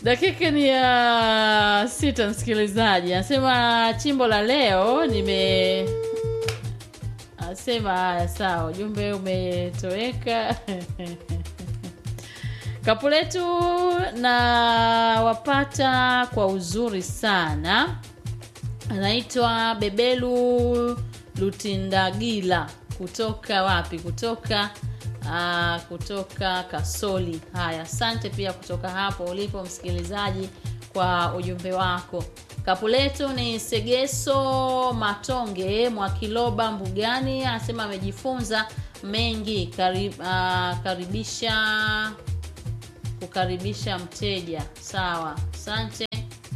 dakika ni ya sita msikilizaji anasema chimbo la leo nime anasema haya sawa ujumbe umetoweka kapu letu na wapata kwa uzuri sana anaitwa bebelu lutindagila kutoka wapi kutoka uh, kutoka kasoli haya asante pia kutoka hapo ulipo msikilizaji kwa ujumbe wako kapu letu ni segeso matonge mwakiloba mbugani anasema amejifunza mengi karib, uh, karibisha kukaribisha mteja sawa asante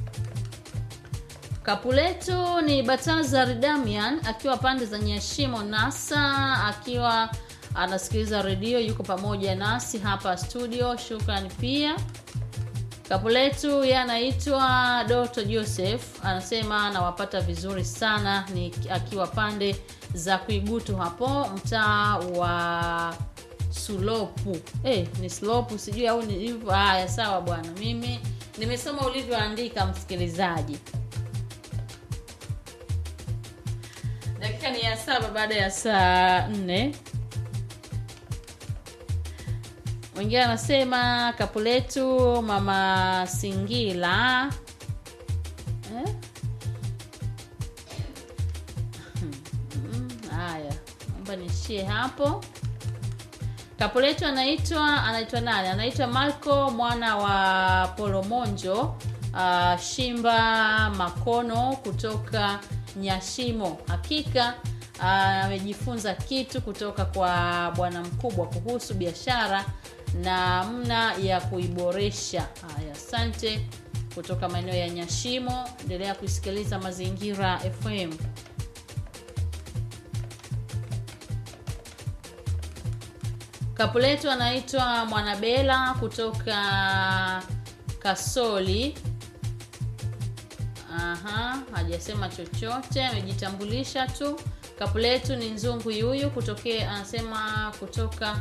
kapu letu ni batazar damian akiwa pande za nyashimo nasa akiwa anasikiliza redio yuko pamoja nasi hapa studio shukran pia kapu letu ye anaitwa doto joseph anasema anawapata vizuri sana ni akiwa pande za kuigutu hapo mtaa wa sulopu eh, ni slopu sijui au ni hivyo haya sawa bwana mimi nimesoma ulivyoandika msikilizaji dakika ni ya saba baada ya saa nne mwingine anasema kapu letu mama singila eh? haya naomba niishie hapo kapu letu anaitwa anaitwa nani anaitwa marco mwana wa polomonjo uh, shimba makono kutoka nyashimo hakika amejifunza uh, kitu kutoka kwa bwana mkubwa kuhusu biashara na mna ya kuiboresha haya asante kutoka maeneo ya nyashimo endelea kuisikiliza mazingira fm kapu letu anaitwa mwanabela kutoka kasoli aha hajasema chochote amejitambulisha tu kapu letu ni nzungu yuyu kutokea anasema kutoka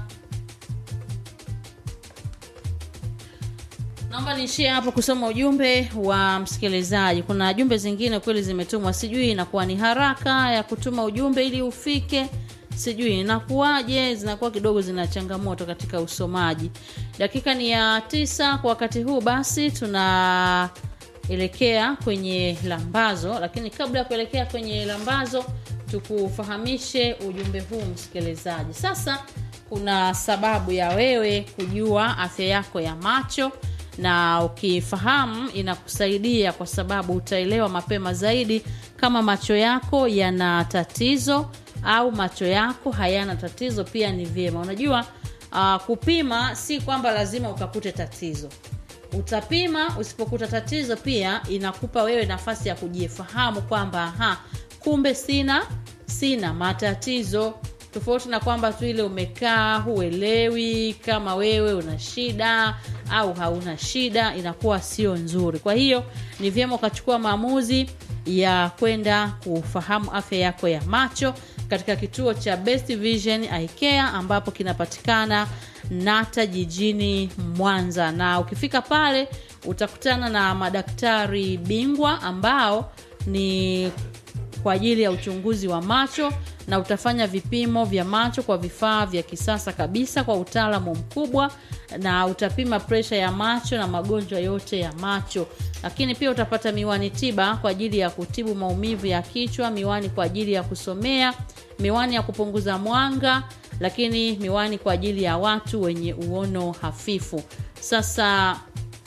naomba niishie hapo kusoma ujumbe wa msikilizaji kuna jumbe zingine kweli zimetumwa sijui inakuwa ni haraka ya kutuma ujumbe ili ufike sijui inakuwaje zinakuwa kidogo zina changamoto katika usomaji dakika ni ya tisa kwa wakati huu basi tunaelekea kwenye lambazo lakini kabla ya kuelekea kwenye lambazo tukufahamishe ujumbe huu msikilizaji sasa kuna sababu ya wewe kujua afya yako ya macho na ukifahamu inakusaidia kwa sababu utaelewa mapema zaidi kama macho yako yana tatizo au macho yako hayana tatizo pia ni vyema unajua uh, kupima si kwamba lazima ukakute tatizo utapima usipokuta tatizo pia inakupa wewe nafasi ya kujifahamu kwamba ha kumbe sina sina matatizo tofauti na kwamba tu ile umekaa huelewi kama wewe una shida au hauna shida inakuwa sio nzuri kwa hiyo ni vyema ukachukua maamuzi ya kwenda kufahamu afya yako ya macho katika kituo cha best vision ikea ambapo kinapatikana nata jijini mwanza na ukifika pale utakutana na madaktari bingwa ambao ni kwa ajili ya uchunguzi wa macho na utafanya vipimo vya macho kwa vifaa vya kisasa kabisa kwa utaalamu mkubwa na utapima presha ya macho na magonjwa yote ya macho lakini pia utapata miwani tiba kwa ajili ya kutibu maumivu ya kichwa miwani kwa ajili ya kusomea miwani ya kupunguza mwanga lakini miwani kwa ajili ya watu wenye uono hafifu sasa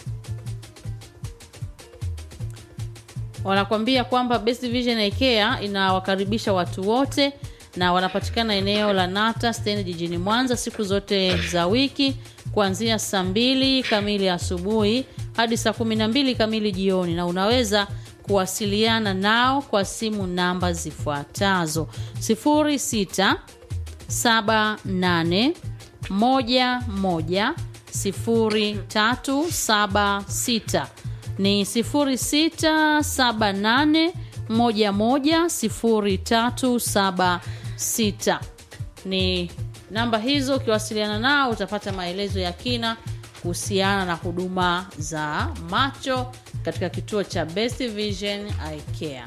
wanakwambia kwamba best vision ikea inawakaribisha watu wote na wanapatikana eneo la nata stendi jijini mwanza siku zote za wiki kuanzia saa mbili kamili asubuhi hadi saa kumi na mbili kamili jioni na unaweza kuwasiliana nao kwa simu namba zifuatazo 06 78 11 0376 ni 0678 110376 ni namba hizo ukiwasiliana nao utapata maelezo ya kina kuhusiana na huduma za macho katika kituo cha Best Vision Eye Care.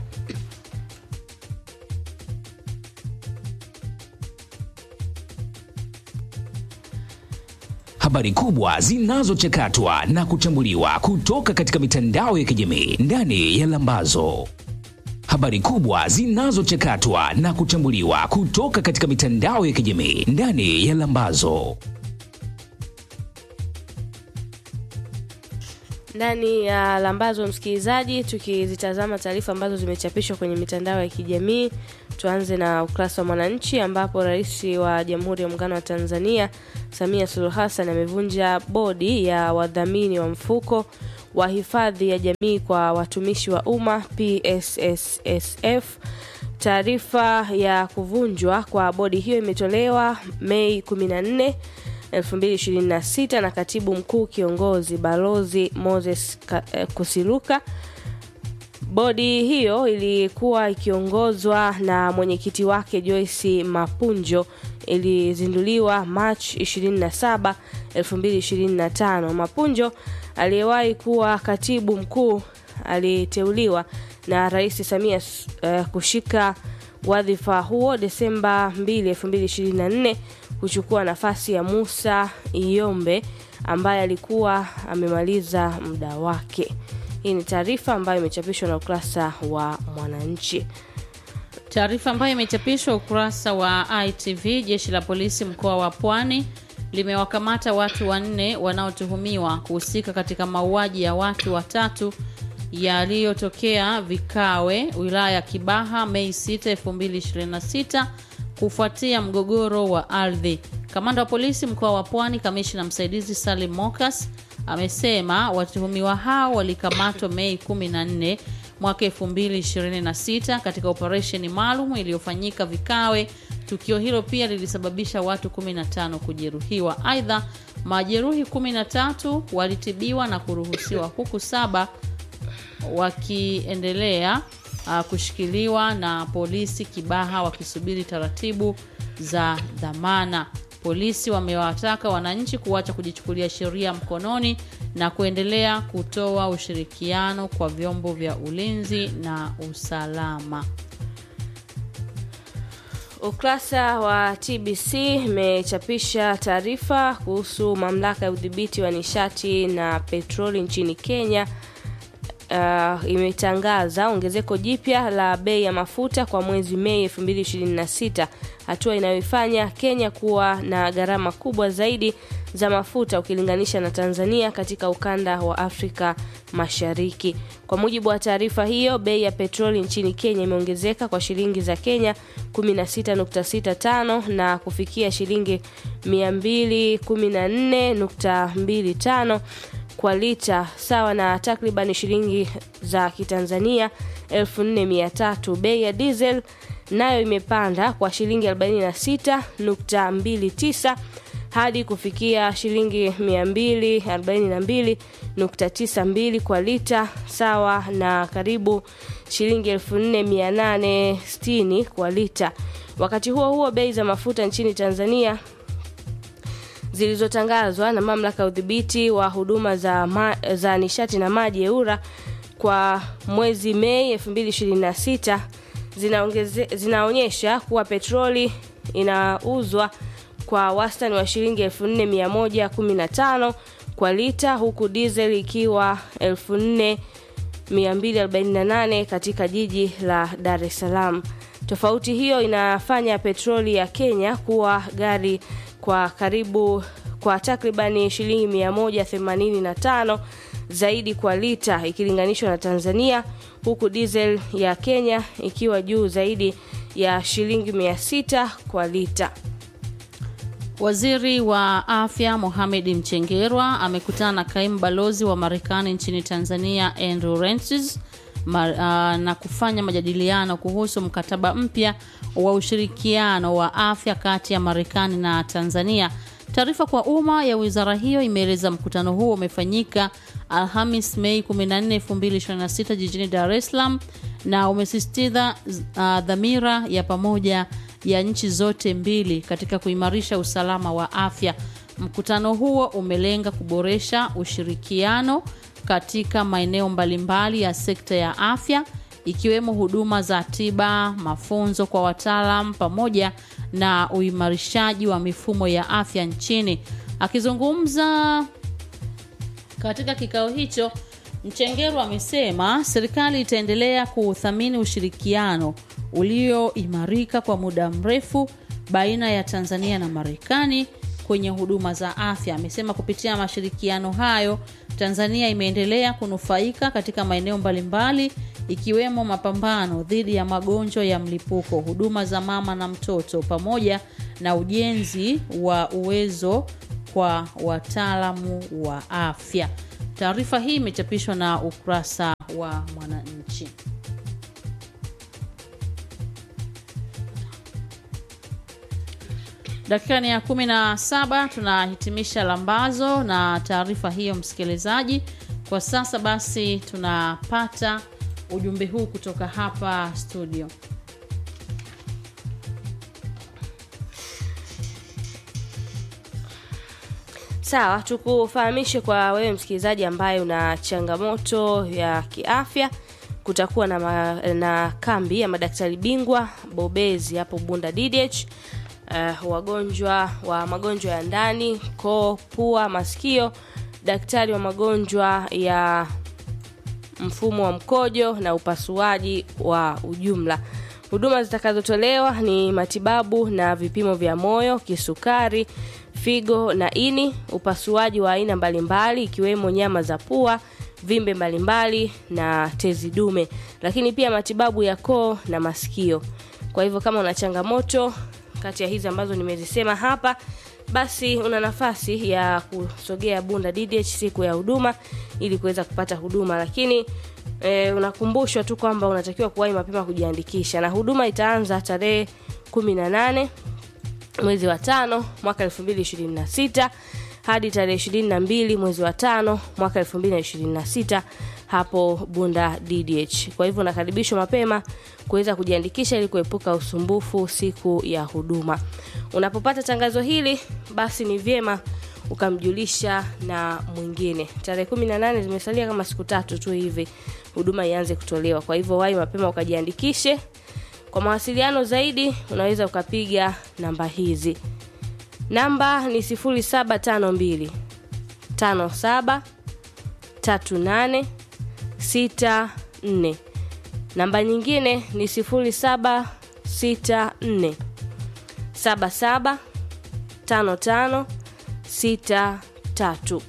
Habari kubwa zinazochakatwa na kuchambuliwa kutoka katika mitandao ya kijamii ndani ya Lambazo. Habari kubwa zinazochakatwa na kuchambuliwa kutoka katika mitandao ya kijamii ndani ya Lambazo. ndani ya lambazo msikilizaji tukizitazama taarifa ambazo zimechapishwa kwenye mitandao ya kijamii tuanze na ukurasa wa mwananchi ambapo rais wa jamhuri ya muungano wa tanzania samia suluhu hassan amevunja bodi ya wadhamini wa mfuko wa hifadhi ya jamii kwa watumishi wa umma psssf taarifa ya kuvunjwa kwa bodi hiyo imetolewa mei 14 2026 na katibu mkuu kiongozi balozi moses Ka- eh, kusiluka bodi hiyo ilikuwa ikiongozwa na mwenyekiti wake joyce mapunjo ilizinduliwa march 27 2025 mapunjo aliyewahi kuwa katibu mkuu aliteuliwa na rais samia uh, kushika wadhifa huo desemba 2 2024 kuchukua nafasi ya musa iyombe ambaye alikuwa amemaliza muda wake hii ni taarifa ambayo imechapishwa na ukurasa wa mwananchi Taarifa ambayo imechapishwa ukurasa wa ITV, jeshi la polisi mkoa wa Pwani limewakamata watu wanne wanaotuhumiwa kuhusika katika mauaji ya watu watatu yaliyotokea Vikawe, wilaya ya Kibaha, Mei 6, 2026 kufuatia mgogoro wa ardhi. Kamanda wa polisi mkoa wa Pwani, kamishna msaidizi Salim Mokas amesema watuhumiwa hao walikamatwa Mei 14 mwaka 2026 katika operesheni maalum iliyofanyika Vikawe. Tukio hilo pia lilisababisha watu 15 kujeruhiwa. Aidha, majeruhi 13 walitibiwa na kuruhusiwa huku saba wakiendelea uh, kushikiliwa na polisi Kibaha wakisubiri taratibu za dhamana. Polisi wamewataka wananchi kuacha kujichukulia sheria mkononi na kuendelea kutoa ushirikiano kwa vyombo vya ulinzi na usalama. Ukurasa wa TBC imechapisha taarifa kuhusu mamlaka ya udhibiti wa nishati na petroli nchini Kenya uh, imetangaza ongezeko jipya la bei ya mafuta kwa mwezi Mei 2026, hatua inayoifanya Kenya kuwa na gharama kubwa zaidi za mafuta ukilinganisha na Tanzania katika ukanda wa Afrika Mashariki. Kwa mujibu wa taarifa hiyo, bei ya petroli nchini Kenya imeongezeka kwa shilingi za Kenya 16.65 na kufikia shilingi 214.25 kwa lita sawa na takriban shilingi za kitanzania 4300 bei ya diesel nayo imepanda kwa shilingi 46.29 hadi kufikia shilingi 242.92 kwa lita sawa na karibu shilingi 4860 kwa lita wakati huo huo bei za mafuta nchini tanzania zilizotangazwa na mamlaka ya udhibiti wa huduma za, ma, za nishati na maji eura kwa mwezi mei 2026 zinaongeze, zinaonyesha kuwa petroli inauzwa kwa wastani wa shilingi 4115 kwa lita huku diesel ikiwa 4248 katika jiji la dar es salaam tofauti hiyo inafanya petroli ya kenya kuwa gari kwa karibu kwa takribani shilingi 185 zaidi kwa lita ikilinganishwa na Tanzania, huku diesel ya Kenya ikiwa juu zaidi ya shilingi 600 kwa lita. Waziri wa afya Mohamed Mchengerwa amekutana na kaimu balozi wa Marekani nchini Tanzania Andrew Rensis na kufanya majadiliano kuhusu mkataba mpya wa ushirikiano wa afya kati ya Marekani na Tanzania. Taarifa kwa umma ya wizara hiyo imeeleza mkutano huo umefanyika Alhamis Mei 14, 2026 jijini Dar es Salaam na umesisitiza uh, dhamira ya pamoja ya nchi zote mbili katika kuimarisha usalama wa afya. Mkutano huo umelenga kuboresha ushirikiano katika maeneo mbalimbali ya sekta ya afya ikiwemo huduma za tiba, mafunzo kwa wataalam pamoja na uimarishaji wa mifumo ya afya nchini. Akizungumza katika kikao hicho, Mchengerwa amesema serikali itaendelea kuuthamini ushirikiano ulioimarika kwa muda mrefu baina ya Tanzania na Marekani kwenye huduma za afya. Amesema kupitia mashirikiano hayo, Tanzania imeendelea kunufaika katika maeneo mbalimbali ikiwemo mapambano dhidi ya magonjwa ya mlipuko, huduma za mama na mtoto, pamoja na ujenzi wa uwezo kwa wataalamu wa afya. Taarifa hii imechapishwa na ukurasa wa Mwananchi. Dakika ni ya kumi na saba tunahitimisha lambazo na taarifa hiyo, msikilizaji. Kwa sasa basi, tunapata ujumbe huu kutoka hapa studio. Sawa, tukufahamishe kwa wewe msikilizaji ambaye una changamoto ya kiafya, kutakuwa na, ma, na kambi ya madaktari bingwa bobezi hapo Bunda DDH. Uh, wagonjwa wa magonjwa ya ndani, koo, pua, masikio, daktari wa magonjwa ya mfumo wa mkojo na upasuaji wa ujumla. Huduma zitakazotolewa ni matibabu na vipimo vya moyo, kisukari, figo na ini, upasuaji wa aina mbalimbali ikiwemo nyama za pua, vimbe mbalimbali na tezi dume, lakini pia matibabu ya koo na masikio. Kwa hivyo kama una changamoto kati ya hizi ambazo nimezisema hapa, basi una nafasi ya kusogea Bunda DDH siku ya huduma ili kuweza kupata huduma, lakini e, unakumbushwa tu kwamba unatakiwa kuwahi mapema kujiandikisha, na huduma itaanza tarehe 18 mwezi wa tano mwaka 2026 hadi tarehe 22 mwezi wa tano mwaka 2026 hapo Bunda DDH. Kwa hivyo unakaribishwa mapema kuweza kujiandikisha ili kuepuka usumbufu siku ya huduma. Unapopata tangazo hili, basi ni vyema ukamjulisha na mwingine. Tarehe 18 zimesalia kama siku tatu tu hivi huduma ianze kutolewa. Kwa hivyo wahi mapema ukajiandikishe. Kwa mawasiliano zaidi unaweza ukapiga namba hizi. Namba ni 0752 57 38 64. Namba nyingine ni 0764 77 55 63.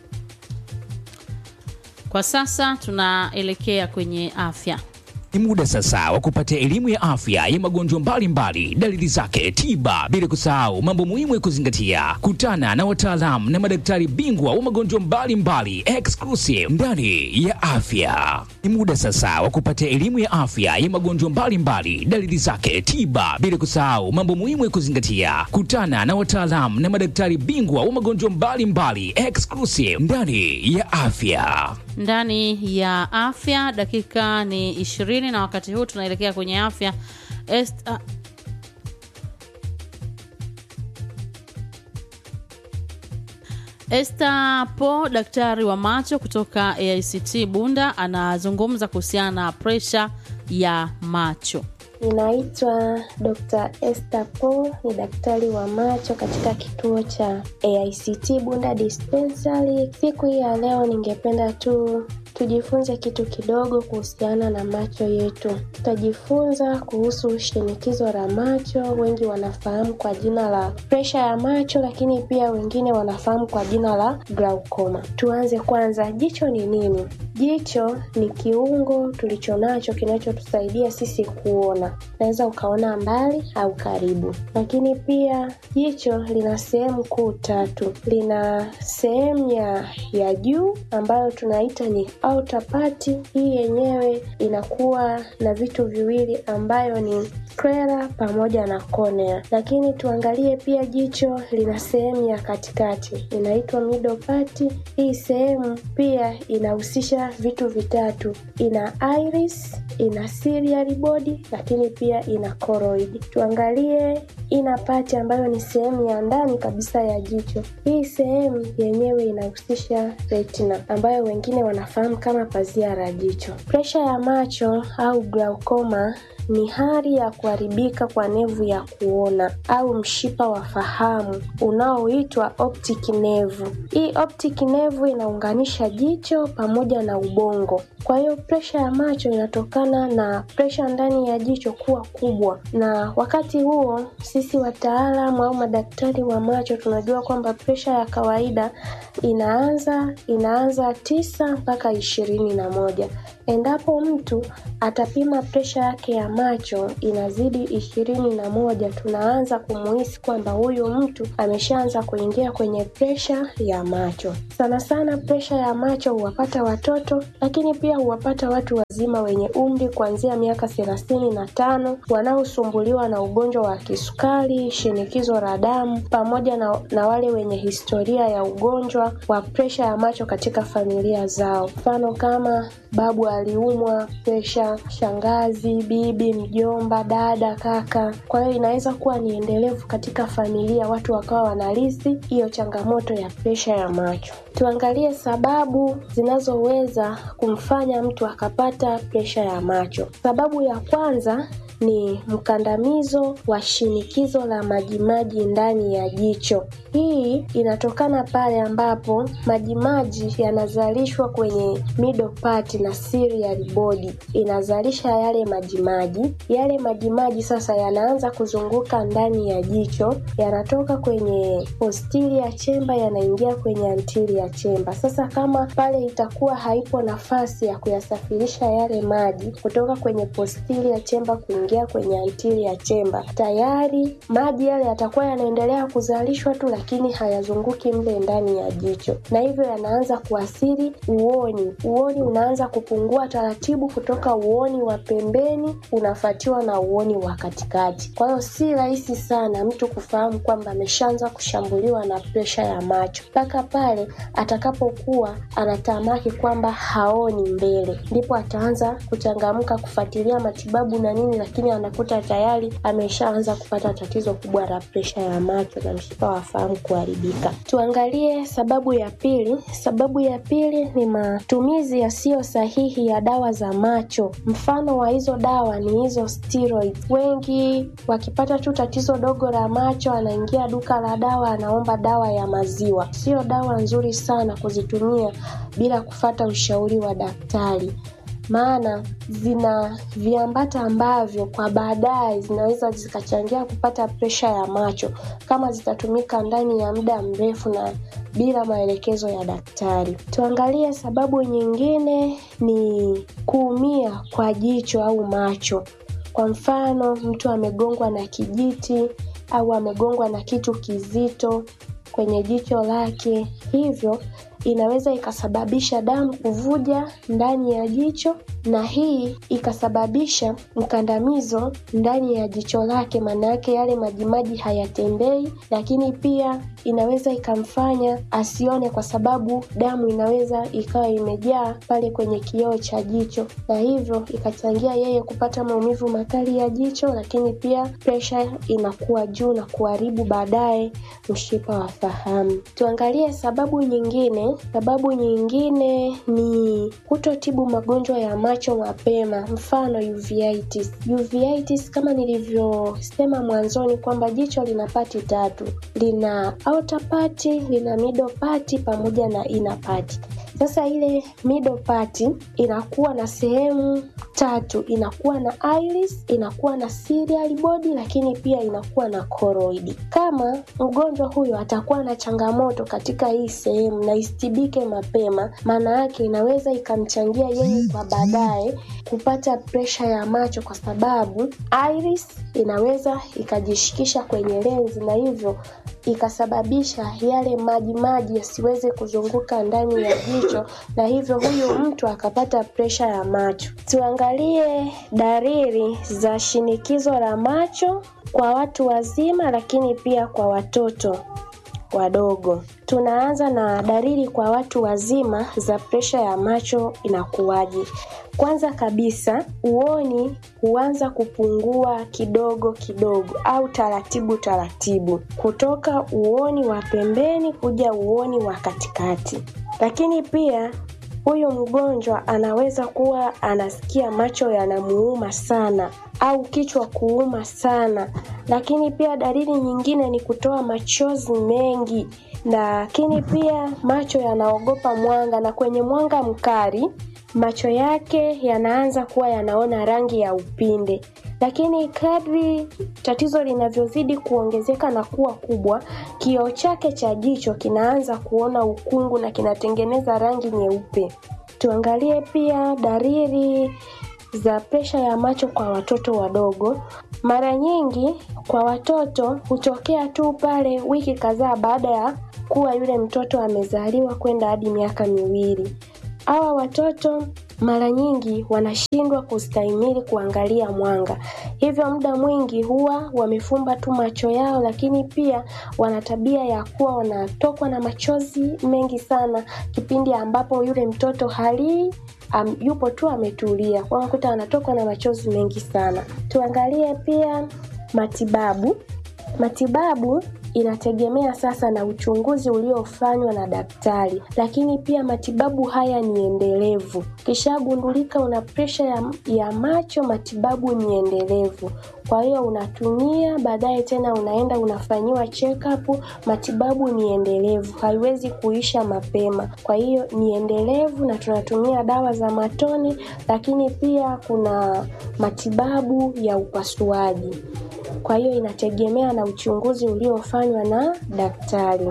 Kwa sasa tunaelekea kwenye afya. Ni muda sasa wa kupata elimu ya afya ya magonjwa mbalimbali, dalili zake, tiba, bila kusahau mambo muhimu ya kuzingatia. Kutana na wataalamu na madaktari bingwa wa magonjwa mbalimbali exclusive ndani ya afya. Ni muda sasa wa kupata elimu ya afya ya magonjwa mbalimbali, dalili zake, tiba, bila kusahau mambo muhimu ya kuzingatia. Kutana na wataalamu na madaktari bingwa wa magonjwa mbalimbali exclusive ndani ya afya. Ndani ya afya, dakika ni ishirini na wakati huu tunaelekea kwenye afya Est, uh, Esther Po, daktari wa macho kutoka AICT Bunda, anazungumza kuhusiana na presha ya macho. Ninaitwa Dr. Esther Paul, ni daktari wa macho katika kituo cha AICT Bunda Dispensary. Siku hii ya leo ningependa tu tujifunze kitu kidogo kuhusiana na macho yetu. Tutajifunza kuhusu shinikizo la macho, wengi wanafahamu kwa jina la presha ya macho, lakini pia wengine wanafahamu kwa jina la glaucoma. Tuanze kwanza, jicho ni nini? Jicho ni kiungo tulichonacho kinachotusaidia sisi kuona. Unaweza ukaona mbali au karibu, lakini pia jicho lina sehemu kuu tatu. Lina sehemu ya ya juu ambayo tunaita ni outer part. Hii yenyewe inakuwa na vitu viwili ambayo ni sclera pamoja na cornea, lakini tuangalie pia jicho lina sehemu ya katikati inaitwa middle part. Hii sehemu pia inahusisha vitu vitatu, ina iris, ina ciliary body, lakini pia ina choroid. Tuangalie ina pati ambayo ni sehemu ya ndani kabisa ya jicho. Hii sehemu yenyewe inahusisha retina ambayo wengine wanafahamu kama pazia la jicho. Presha ya macho au glaucoma ni hali ya kuharibika kwa nevu ya kuona au mshipa wa fahamu unaoitwa optic nerve. Hii optic nerve inaunganisha jicho pamoja na ubongo. Kwa hiyo presha ya macho inatokana na presha ndani ya jicho kuwa kubwa, na wakati huo sisi wataalamu au madaktari wa macho tunajua kwamba presha ya kawaida inaanza inaanza tisa mpaka ishirini na moja. Endapo mtu atapima presha yake ya macho inazidi ishirini na moja, tunaanza kumuhisi kwamba huyu mtu ameshaanza kuingia kwenye presha ya macho. Sana sana presha ya macho huwapata watoto, lakini pia huwapata watu wazima wenye umri kuanzia miaka thelathini na tano wanaosumbuliwa na ugonjwa wa kisukari, shinikizo la damu, pamoja na, na wale wenye historia ya ugonjwa wa presha ya macho katika familia zao, mfano kama babu aliumwa presha, shangazi, bibi, mjomba, dada, kaka. Kwa hiyo inaweza kuwa ni endelevu katika familia, watu wakawa wanarithi hiyo changamoto ya presha ya macho. Tuangalie sababu zinazoweza kumfanya mtu akapata presha ya macho. Sababu ya kwanza ni mkandamizo wa shinikizo la majimaji ndani ya jicho. Hii inatokana pale ambapo majimaji yanazalishwa kwenye middle part na ciliary body, inazalisha yale majimaji. Yale majimaji sasa yanaanza kuzunguka ndani ya jicho, yanatoka kwenye posterior chamber yanaingia kwenye anterior chamber. Sasa kama pale itakuwa haipo nafasi ya kuyasafirisha yale maji kutoka kwenye posterior chamber kuingia kwenye anterior chamber, tayari maji yale yatakuwa yanaendelea kuzalishwa tu, lakini hayazunguki mle ndani ya jicho, na hivyo yanaanza kuathiri uoni. Uoni unaanza kupungua taratibu kutoka uoni wa pembeni unafuatiwa na uoni wa katikati. Kwa hiyo si rahisi sana mtu kufahamu kwamba ameshaanza kushambuliwa na presha ya macho mpaka pale atakapokuwa anatamaki kwamba haoni mbele, ndipo ataanza kuchangamka kufuatilia matibabu na nini, lakini anakuta tayari ameshaanza kupata tatizo kubwa la presha ya macho na mshipa wa fahamu kuharibika. Tuangalie sababu ya pili. Sababu ya pili ni matumizi yasiyo sahihi ya dawa za macho. Mfano wa hizo dawa ni hizo steroids. Wengi wakipata tu tatizo dogo la macho, anaingia duka la dawa, anaomba dawa ya maziwa. Sio dawa nzuri sana kuzitumia bila kufata ushauri wa daktari maana zina viambata ambavyo kwa baadaye zinaweza zikachangia kupata presha ya macho kama zitatumika ndani ya muda mrefu na bila maelekezo ya daktari. Tuangalie sababu nyingine ni kuumia kwa jicho au macho. Kwa mfano, mtu amegongwa na kijiti au amegongwa na kitu kizito kwenye jicho lake, hivyo inaweza ikasababisha damu kuvuja ndani ya jicho na hii ikasababisha mkandamizo ndani ya jicho lake, maana yake yale majimaji hayatembei, lakini pia inaweza ikamfanya asione, kwa sababu damu inaweza ikawa imejaa pale kwenye kioo cha jicho, na hivyo ikachangia yeye kupata maumivu makali ya jicho, lakini pia presha inakuwa juu na kuharibu baadaye mshipa wa fahamu. Tuangalie sababu nyingine. Sababu nyingine ni kutotibu magonjwa ya macho mapema, mfano uveitis. Uveitis kama nilivyosema mwanzoni kwamba jicho lina pati tatu, lina outer part, lina middle part pamoja na inner part. Sasa ile middle part inakuwa na sehemu tatu, inakuwa na iris, inakuwa na ciliary body, lakini pia inakuwa na choroid. Kama mgonjwa huyo atakuwa na changamoto katika hii sehemu na isitibike mapema, maana yake inaweza ikamchangia yeye kwa baadaye kupata presha ya macho, kwa sababu iris inaweza ikajishikisha kwenye lenzi na hivyo ikasababisha yale maji maji yasiweze kuzunguka ndani ya jicho na hivyo huyu mtu akapata presha ya macho. Tuangalie dalili za shinikizo la macho kwa watu wazima, lakini pia kwa watoto. wadogo. Tunaanza na dalili kwa watu wazima za presha ya macho inakuwaje? Kwanza kabisa, uoni huanza kupungua kidogo kidogo au taratibu taratibu, kutoka uoni wa pembeni kuja uoni wa katikati. Lakini pia huyu mgonjwa anaweza kuwa anasikia macho yanamuuma sana au kichwa kuuma sana. Lakini pia dalili nyingine ni kutoa machozi mengi, lakini pia macho yanaogopa mwanga, na kwenye mwanga mkali macho yake yanaanza kuwa yanaona rangi ya upinde. Lakini kadri tatizo linavyozidi kuongezeka na kuwa kubwa, kioo chake cha jicho kinaanza kuona ukungu na kinatengeneza rangi nyeupe. Tuangalie pia dalili za presha ya macho kwa watoto wadogo. Mara nyingi kwa watoto hutokea tu pale wiki kadhaa baada ya kuwa yule mtoto amezaliwa kwenda hadi miaka miwili. Hawa watoto mara nyingi wanashindwa kustahimili kuangalia mwanga, hivyo muda mwingi huwa wamefumba tu macho yao, lakini pia wana tabia ya kuwa wanatokwa na machozi mengi sana kipindi ambapo yule mtoto halii um, yupo tu ametulia, kwa unakuta anatokwa na machozi mengi sana. Tuangalie pia matibabu. Matibabu inategemea sasa na uchunguzi uliofanywa na daktari, lakini pia matibabu haya ni endelevu. Kishagundulika una presha ya, ya macho, matibabu ni endelevu. Kwa hiyo unatumia, baadaye tena unaenda unafanyiwa check up. Matibabu ni endelevu, haiwezi kuisha mapema. Kwa hiyo ni endelevu na tunatumia dawa za matone, lakini pia kuna matibabu ya upasuaji. Kwa hiyo inategemea na uchunguzi uliofanywa na daktari.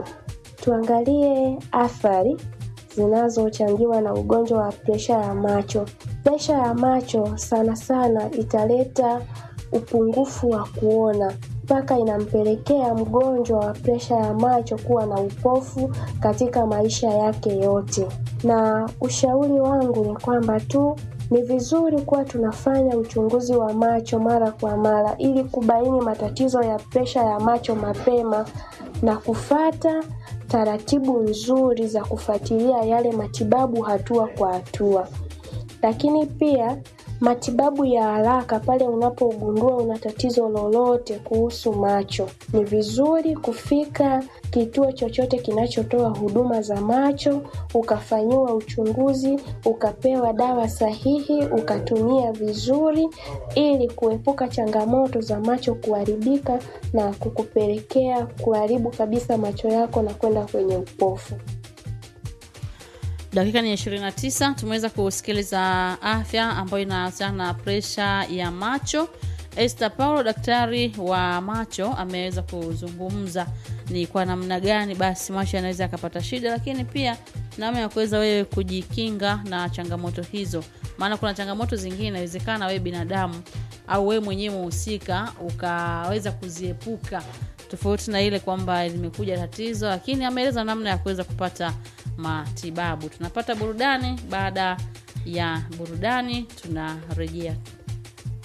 Tuangalie athari zinazochangiwa na ugonjwa wa presha ya macho. Presha ya macho sana sana italeta upungufu wa kuona mpaka inampelekea mgonjwa wa presha ya macho kuwa na upofu katika maisha yake yote. Na ushauri wangu ni kwamba tu ni vizuri kuwa tunafanya uchunguzi wa macho mara kwa mara ili kubaini matatizo ya presha ya macho mapema na kufata taratibu nzuri za kufuatilia yale matibabu hatua kwa hatua. Lakini pia matibabu ya haraka pale unapogundua una tatizo lolote kuhusu macho, ni vizuri kufika kituo chochote kinachotoa huduma za macho, ukafanyiwa uchunguzi, ukapewa dawa sahihi, ukatumia vizuri, ili kuepuka changamoto za macho kuharibika na kukupelekea kuharibu kabisa macho yako na kwenda kwenye upofu. dakika ni 29 tumeweza kusikiliza afya ambayo inahusiana na presha ya macho Esther Paulo daktari wa macho ameweza kuzungumza ni kwa namna gani basi macho yanaweza yakapata shida lakini pia namna ya kuweza wewe kujikinga na changamoto hizo maana kuna changamoto zingine inawezekana wewe binadamu au wewe mwenyewe mhusika ukaweza kuziepuka tofauti na ile kwamba limekuja tatizo lakini ameeleza namna ya kuweza kupata matibabu tunapata burudani baada ya burudani tunarejea